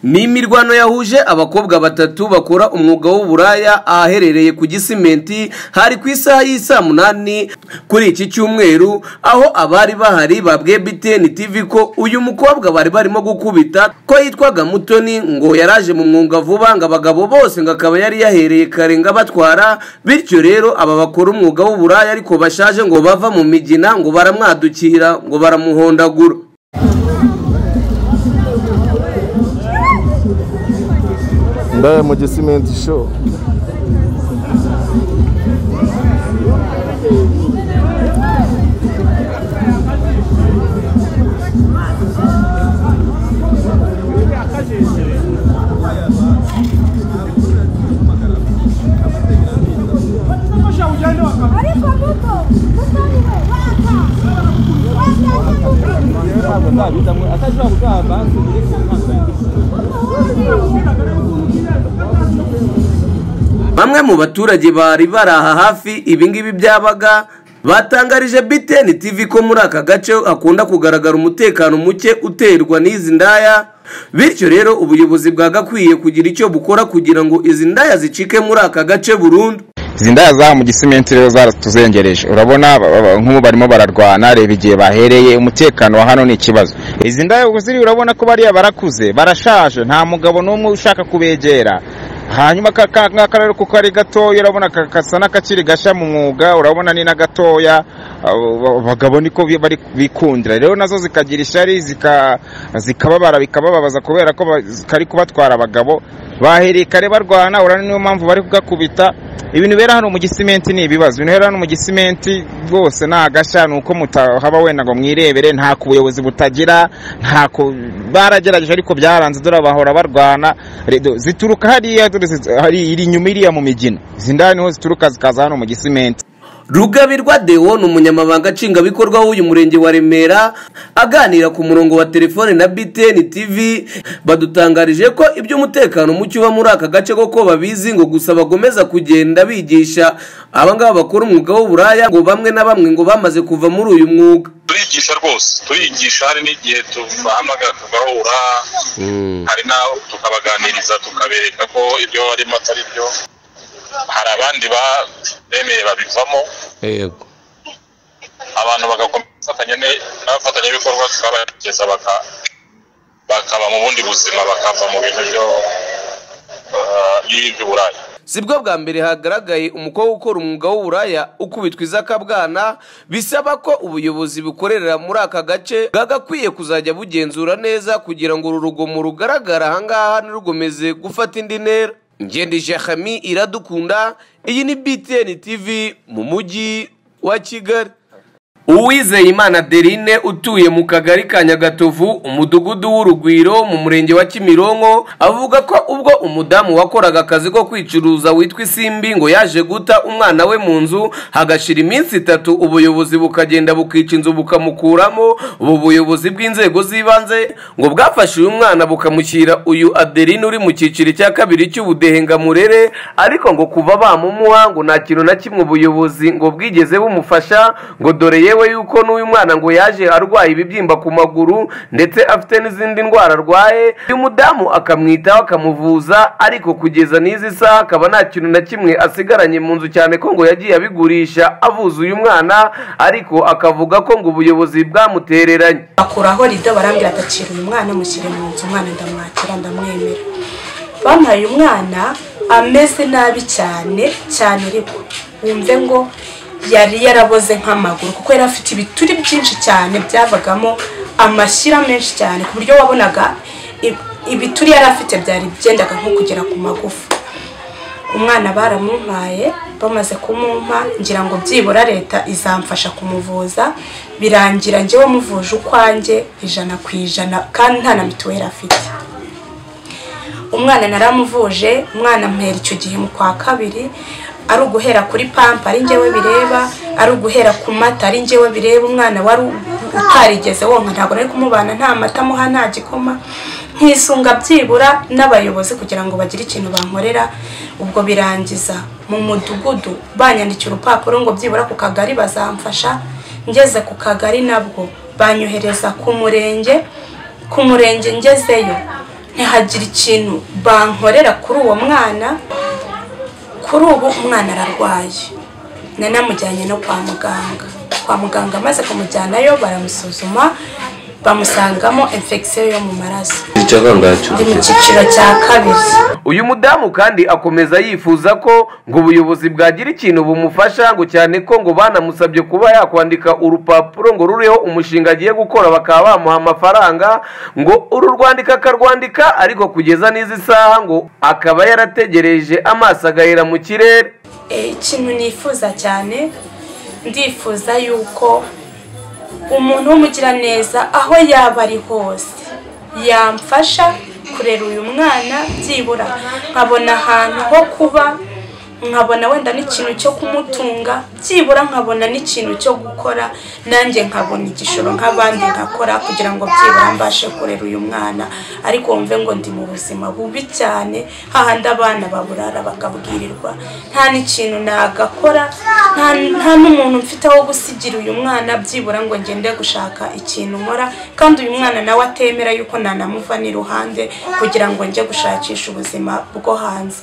ni imirwano yahuje abakobwa batatu bakora umwuga w'uburaya ahaherereye ku gisimenti hari ku isaha y'isaa munani kuri iki cyumweru aho abari bahari babwiye biteni tivi ko uyu mukobwa bari barimo gukubita ko yitwaga mutoni ngo yaraje mu mwuga vuba ngo abagabo bose ngo akaba yari yahereye kare ngo abatwara bityo rero aba bakora umwuga w'uburaya ariko bashaje ngo bava mu migina ngo baramwadukira ngo baramuhondagura ndaya mu gisimenti show ariko muto mutoni we waka wakaje muto atashobora kugaha banki iri ku nkangara bamwe mu baturage bari bari aha hafi ibingibi byabaga batangarije biteni tivi ko muri aka gace hakunda kugaragara umutekano muke uterwa n'izi ndaya bityo rero ubuyobozi bwagakwiye kugira icyo bukora kugira ngo izi ndaya zicike muri aka gace burundu izi ndaya zaha mu gisimenti rero zaratuzengereje urabona ba- ba- nk'ubu barimo bararwana reba igihe bahereye umutekano wa hano ni ikibazo izi ndaya ubwo ziri urabona ko bariya barakuze barashaje nta mugabo n'umwe ushaka kubegera hanyuma aka ka- ngaka rero kuko ari gatoya urabona ka- gasa n'akakiri gashya mu mwuga urabona ni na gatoya abo- abagabo niko bi- bari bikundira rero nazo zikagira ishyari zika- zikababara bikabababaza kubera ko ba- kari kubatwara abagabo bahereye kare barwana urabona niyo mpamvu bari kugakubita ibintu bera hano mu gisimenti ni ibibazo ibintu bera hano mu gisimenti rwose ni agashya ni uko mutahaba wenda ngo mwirebere nta ku buyobozi butagira nta ku baragerageje ariko byaranze dore bahora barwana Redo, zituruka hariya dore zi- hari iri inyuma iriya mu migina izi ndaya niho zituruka zikaza hano mu gisimenti rugabirwa deo ni umunyamabanga nshingwabikorwa w'uyu murenge wa remera aganira ku murongo wa telefone na biteni tv badutangarije ko iby'umutekano muke uba muri aka gace koko babizi ngo gusa bagomeza kugenda bigisha abangaba bakora umwuga w'uburaya ngo bamwe na bamwe ngo bamaze kuva muri uyu mwuga turigisha rwose turigisha hari n'igihe tubahamagara tugahura hari n'aho tukabaganiriza tukabereka ko ibyo barimo atari byo hari abandi ba- bemeye babivamo yego abantu bagakomeza gufatanya ne- n'abafatanyabikorwa tukabageza baka- bakaba mu bundi buzima bakava mu bintu byo ah, by'iby'uburayi si bwo bwa mbere hagaragaye umukobwa ukora umwuga w'uburaya ukubitwa izakabwana bisaba ko ubuyobozi bukorera muri aka gace bwagakwiye kuzajya bugenzura neza kugira ngo uru rugomo rugaragara ahangaha ntirugomeze gufata indi ntera ngendije hami iradukunda iyi ni btn tv mu mujyi wa kigali uwizeyimana derine utuye mu kagari ka nyagatovu umudugudu w'urugwiro mu murenge wa kimironko avuga ko ubwo umudamu wakoraga akazi ko kwicuruza witwa isimbi ngo yaje guta umwana we mu nzu hagashira iminsi itatu ubuyobozi bukagenda bukica inzu bukamukuramo ubu buyobozi bw'inzego z'ibanze ngo bwafashe uyu mwana bukamushyira uyu aderine uri mu cyiciro cya kabiri cy'ubudehe ngamurere ariko ngo kuva bamumuha ngo nta kintu na kimwe ubuyobozi ngo bwigeze bumufasha ngo dore yewe yuko n'uyu mwana ngo yaje arwaye ibibyimba ku maguru ndetse afite n'izindi ndwara arwaye uyu mudamu akamwitaho akamuvuza ariko kugeza n'izi saha akaba nta kintu na kimwe asigaranye mu nzu cyane ko ngo yagiye abigurisha avuza uyu mwana ariko akavuga ko ngo ubuyobozi bwamutereranye bakuraho rido barambwira ati acira uyu mwana mushyire mu nzu umwana ndamwakira ndamwemera bampaye umwana ameze nabi cyane cyane ariko wumve ngo yari yaraboze nk'amaguru kuko yari afite ibituri byinshi cyane byavagamo amashyira menshi cyane ku buryo wabonaga i- ibituri yari afite byari byendaga nko kugera ku magufa umwana baramumpaye bamaze kumumpa ngira ngo byibura leta izamfasha kumuvuza birangira njyewe muvuje ukwanjye ijana ku ijana kandi nta na mituweli afite umwana naramuvuje umwana mpera icyo gihe mu kwa kabiri ari uguhera kuri pampa ari njyewe bireba ari uguhera ku mata ari njyewe bireba umwana wari utarigeze wonka ntabwo nari kumubana nta mata amuha nta gikoma nkisunga byibura n'abayobozi kugira ngo bagire ikintu bankorera ubwo birangiza mu mudugudu banyandikiye urupapuro ngo byibura ku kagari bazamfasha ngeze ku kagari nabwo banyohereza ku murenge ku murenge ngezeyo ntihagire ikintu bankorera kuri uwo mwana kuri ubu umwana ararwaye nanamujyanye no kwa muganga kwa muganga amaze kumujyanayo baramusuzuma bamusangamo infection yo mu maraso icya kangacu ndi mu cyiciro cya kabiri uyu mudamu kandi akomeza yifuza ko ngo ubuyobozi bwagira ikintu bumufasha ngo cyane ko ngo banamusabye kuba yakwandika urupapuro ngo ruriho umushinga agiye gukora bakaba bamuha amafaranga ngo uru rwandika akarwandika ariko kugeza n'izi saha ngo akaba yarategereje amaso agahera mu kirere Eh, ikintu nifuza cyane ndifuza yuko umuntu w'umugiraneza aho yaba ari hose yamfasha kurera uyu mwana byibura nkabona ahantu ho kuba nkabona wenda n'ikintu cyo kumutunga byibura nkabona n'ikintu cyo gukora nanjye nkabona igishoro nk'abandi nkakora kugira ngo byibura mbashe kurera uyu mwana ariko wumve ngo ndi mu buzima bubi cyane hahandi abana baburara bakabwirirwa nta n'ikintu nagakora nta nta n'umuntu mfite aho gusigira uyu mwana byibura ngo ngende gushaka ikintu nkora kandi uyu mwana nawe atemera yuko nanamuva iruhande kugira ngo njye gushakisha ubuzima bwo hanze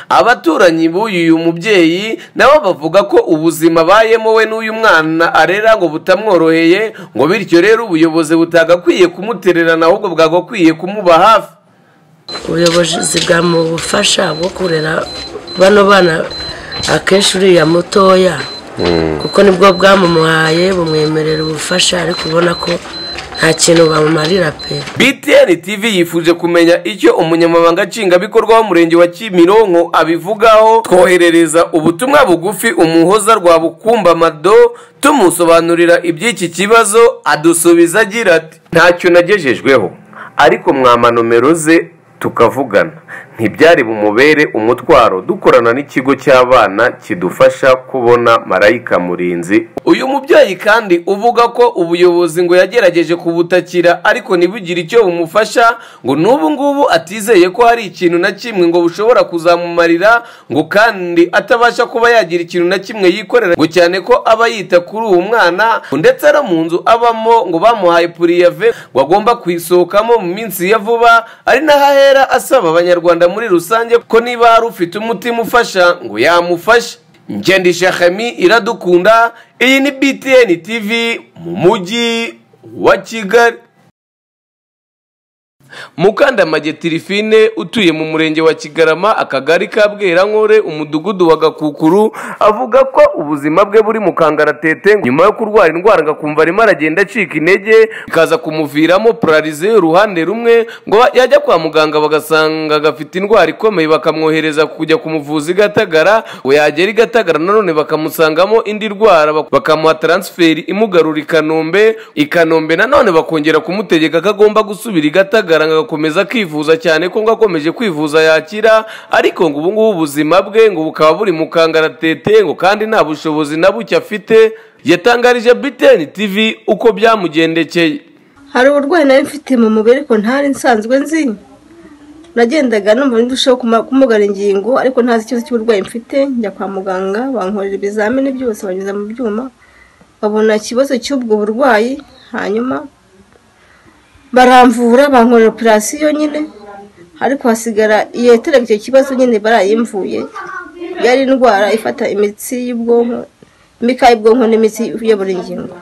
abaturanyi b'uyu mubyeyi nabo bavuga ko ubuzima abayemo we n'uyu mwana arera ngo butamworoheye ngo bityo rero ubuyobozi butagakwiye kumutererana ahubwo bwagakwiye kumuba hafi ubuyobozi bwamufasha bwo kurera bano bana akenshi uriya mutoya kuko nibwo bwamumuhaye bumwemerera ubufasha ariko ubona ko nta kintu bamumarira pe btn tv yifuje kumenya icyo umunyamabanga nshingwabikorwa w'umurenge wa kimironko abivugaho twoherereza ubutumwa bugufi umuhoza rwa bukumba mado tumusobanurira iby'iki kibazo adusubiza agira ati ntacyo nagejejweho ariko mwama nomero ze tukavugana ntibyari bumubere umutwaro dukorana n'ikigo cy'abana kidufasha kubona marayika murinzi uyu mubyeyi kandi uvuga ko ubuyobozi ngo yagerageje kubutakira ariko ntibugire icyo bumufasha ngo n'ubu ngubu atizeye ko hari ikintu na kimwe ngo bushobora kuzamumarira ngo kandi atabasha kuba yagira ikintu na kimwe yikorera ngo cyane ko aba yita kuri uwo mwana ngo ndetse no mu nzu abamo ngo bamuhaye puriyave ngo agomba kuyisohokamo mu minsi ya vuba ari naho ahera asaba abanyarwanda muri rusange ko niba hari ufite umutima ufasha ngo yamufashe ngendisha Khami iradukunda iyi ni btn tv mu mujyi wa kigali mukandamage tirifine utuye mu murenge wa kigarama akagari ka bwerankore umudugudu wa gakukuru avuga ko ubuzima bwe buri mu kangaratete nyuma yo kurwara indwara agakumva arimo aragenda acika intege bikaza kumuviramo polarize y'uruhande rumwe ngo yajya kwa muganga bagasanga gafite indwara ikomeye bakamwohereza kujya ku muvuzi i gatagara ngo yagera i gatagara nanone bakamusangamo indi ndwara bak- bakamuha taransiferi imugarura i kanombe i kanombe nanone bakongera kumutegeka ko agomba gusubira i gatagara ngo agakomeza akivuza cyane ko ngo akomeje kwivuza yakira ariko ngo ubu ngubu ubuzima bwe ngo bukaba buri mu kangaratete ngo kandi nta bushobozi na buke afite yatangarije btn tv uko byamugendekeye hari uburwayi nari mfite mu mubiri ariko ntari nsanzwe nzi nagendaga numva ndushaho kuma- kumugara ingingo ariko ntazi ikibazo cy'uburwayi mfite njya kwa muganga bankorera ibizamini byose banyuza mu byuma babona ikibazo cy'ubwo burwayi hanyuma baramvura bankorera operasiyo nyine ariko hasigara iyetere icyo kibazo nyine barayimvuye yari indwara ifata imitsi y'ubwonko imikaya y'ubwonko n'imitsi iyobora ingingo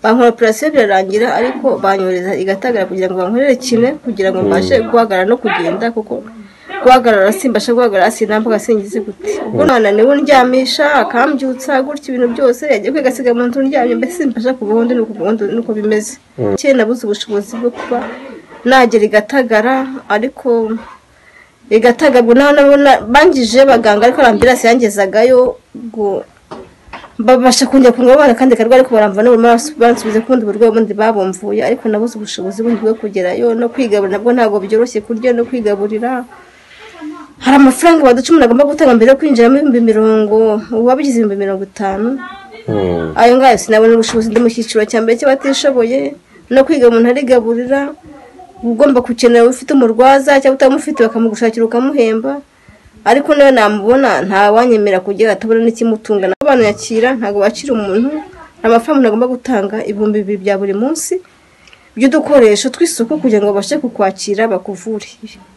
bankora operasiyo birarangira ariko banyohereza igatagara kugira ngo bankorere kimwe kugira ngo mbashe guhagarara no kugenda kuko guhagarara simbasha guhagarara sinambuka singize gute ubwo umwana niwe undyamisha akambyutsa gutya ibintu byose yagiye kwigasiga mu nzu ndyamye mbese simbasha kubaho ndi nuko ubundi nuko bimeze kera nabuze ubushobozi bwo kuba nagera igatagara ariko igatagabwa naho nabona bangije baganga ariko arambirasi yangezagayo ngo babasha kongera kungabana kandi karwa ariko baramva n'ubu maraso bansubiza kundi burwayi ubundi babumvuye ariko nabuze ubushobozi bundi bwo kugerayo no kwigaburira nabwo ntabwo byoroshye kurya no kwigaburira hari amafaranga baduca umuntu agomba gutanga mbere yo kwinjiramo ibihumbi mirongo uwabigize ibihumbi mirongo itanu ayo ngayo sinabona ubushobozi ndi mu cyiciro cya mbere cy'abatishoboye no kwiga umuntu arigaburira ugomba gukenera ufite umurwaza cyangwa utamufite bakamugushakira ukamuhemba ariko nawe namubona ntawanyemera kugira atabona n'ikimutunga nawe abantu yakira ntabwo bakira umuntu nta mafaranga umuntu agomba gutanga ibihumbi bibiri bya buri munsi by'udukoresho tw'isuku kugira ngo babashe kukwakira bakuvure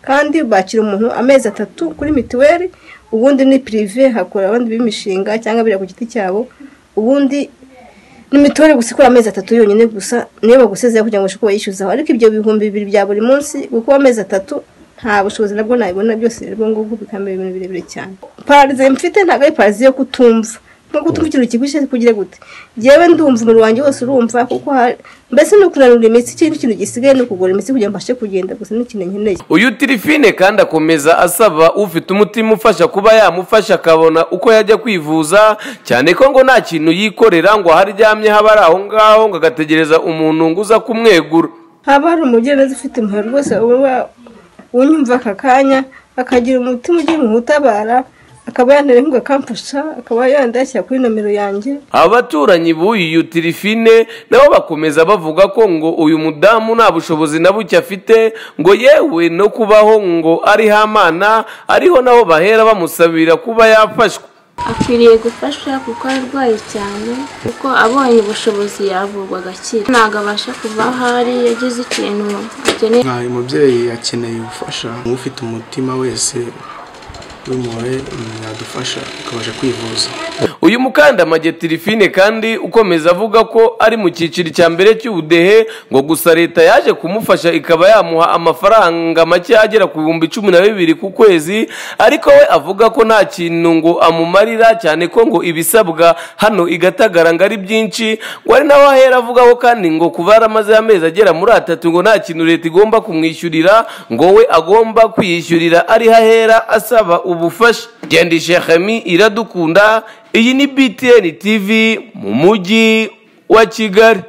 kandi bakira umuntu amezi atatu kuri mituweli ubundi ni pirive hakora abandi b'imishinga cyangwa biriya ku giti cyabo ubundi ni mituweli gusa ikora amezi atatu yonyine gusa niyo bagusezera kugira ngo bashobore kubayishyuzaho ariko ibyo bihumbi bibiri bya buri munsi gukora amezi atatu nta bushobozi nabwo nabibona byose rero ngubu bikamera ibintu birebire cyane pararize mfite ntabwo ari pararize yo kutumva nko kutumva ikintu kigushye kugira gute njyewe ndumva umubiri wanjye wose urumva kuko hari mbese ni ukunanura imitsi ikindi kintu gisigaye ni ukugura imitsi kugira ngo mbashe kugenda gusa ni ikintu nkeneye uyu tirifine kandi akomeza asaba ufite umutima ufasha kuba yamufasha akabona uko yajya kwivuza cyane ko ngo nta kintu yikorera ngo aho aryamye haba ari aho ngaho ngo agategereza umuntu ngo uza kumwegura haba hari umugenzi ufite impuhwe rwose uba unyumva aka kanya akagira umutima ugiye mu utabara akaba yanterera ngo akamfasha akaba yandashyira kuri nomero yanjye abaturanyi b'uyu tirifine nabo bakomeza bavuga ko ngo uyu mudamu nta bushobozi na buke afite ngo yewe no kubaho ngo ariho amana ariho nabo bahera bamusabira kuba yafashwa akwiriye gufasha kuko arwaye cyane kuko abonye ubushobozi yavurwa agakira ntabwo abasha kuva aho ari yagize ikintu akeneye nkayo umubyeyi akeneye ubufasha ufite umutima wese w'impuhwe yadufasha ukabasha kwivuza uyu mukandamage tirifine kandi ukomeza avuga ko ari mu cyiciro cya mbere cy'ubudehe ngo gusa leta yaje kumufasha ikaba yamuha amafaranga make agera ku bihumbi cumi na bibiri ku kwezi ariko we avuga ko nta kintu ngo amumarira cyane ko ngo ibisabwa hano igatagara ngo ari byinshi ngo ari naho ahera avugaho kandi ngo kuva yaramaze amezi agera muri atatu ngo nta kintu leta igomba kumwishyurira ngo we agomba kwiyishyurira ariho ahera asaba ubufasha gendishe hemi iradukunda iyi ni btn tv mu mujyi wa kigali